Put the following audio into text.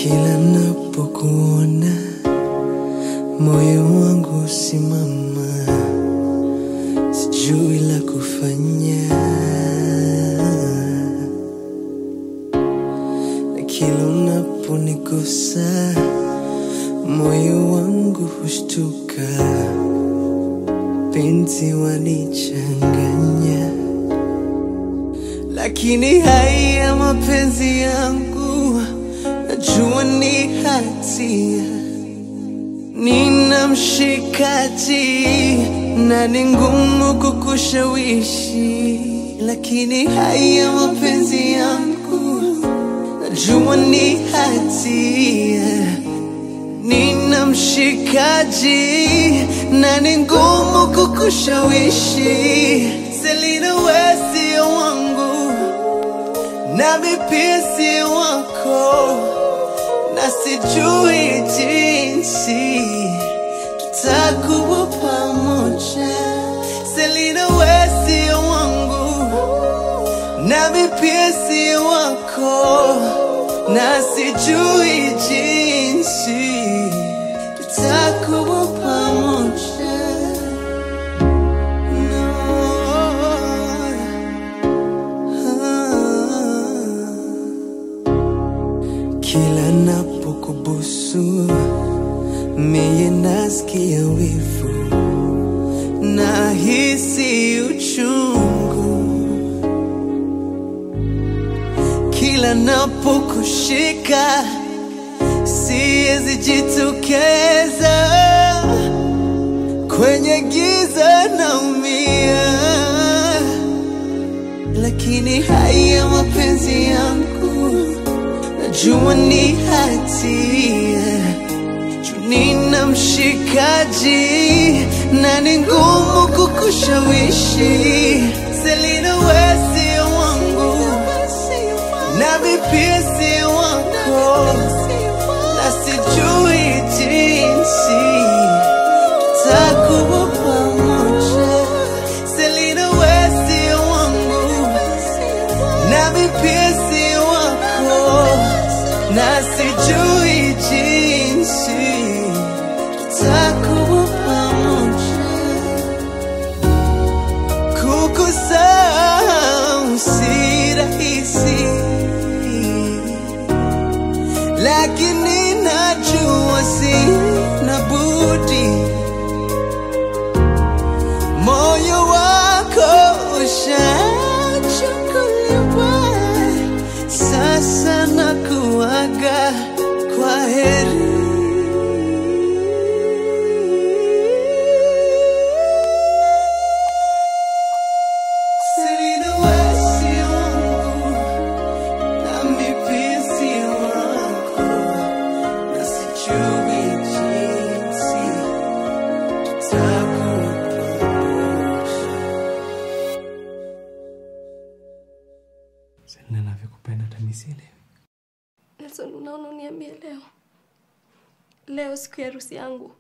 Kila napokuona moyo wangu simama, sijui la kufanya, na kila unaponigusa moyo wangu hushtuka, penzi wanichanganya, lakini haya mapenzi yangu najua ni hatia nina mshikaji na ni ngumu kukushawishi, lakini haya mapenzi yangu najua ni hatia. Nina mshikaji na ni ngumu kukushawishi. Selina, wewe sio wangu nami pia si wako na sijui jinsi tutakuwa pamoja. Selina, wewe sio wangu, nami pia si wako, na sijui jinsi tutakuwa pamoja. No. Kila napokubusu mie nasikia wivu, nahisi uchungu. Kila napokushika siwezi jitokeza, kwenye giza naumia, lakini haya mapenzi yangu najua ni hatia juu nina mshikaji na ni ngumu kukushawishi. Selina, wewe sio wangu, nami pia si wako, na sijui jinsi tutakuwa pamoja. Selina, wewe sio wangu, nami pia si wako, na sijui jinsi tutakuwa pamoja. Kukusahau si rahisi, lakini najua sina budi. Moyo wako ushachukuliwa, sasa nakuaga kwa heri. Selina, wewe sio wangu, nami pia sio wako, na sijui jinsi tutakuwa pamoja. Selina, navyokupenda tamisile. Nelson, unaona uniambie leo, leo siku ya harusi yangu,